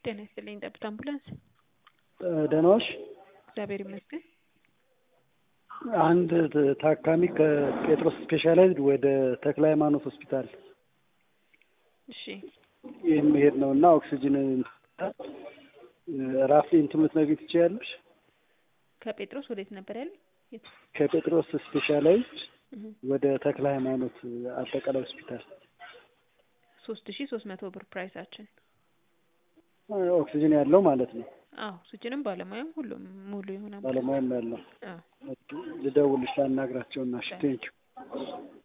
ጤና ይስጥልኝ ጠብታ አምቡላንስ። ደህና ዋልሽ? እግዚአብሔር ይመስገን። አንድ ታካሚ ከጴጥሮስ ስፔሻላይዝድ ወደ ተክለ ሃይማኖት ሆስፒታል እሺ የሚሄድ ነው እና ኦክሲጅን ራፊ እንትኑ ልትነግሪኝ ትችያለሽ? ከጴጥሮስ ወዴት ነበር ያለ? የት? ከጴጥሮስ ስፔሻላይዝድ እህ ወደ ተክለ ሃይማኖት አጠቃላይ ሆስፒታል ሶስት ሺ ሶስት መቶ ብር ፕራይሳችን። ኦክሲጅን ያለው ማለት ነው። አዎ ኦክሲጅንም ባለሙያም ሁሉም ሙሉ የሆነ ባለሙያም ያለው አዎ ልደውልሽ ላናግራቸውና እሺ ቴንኪው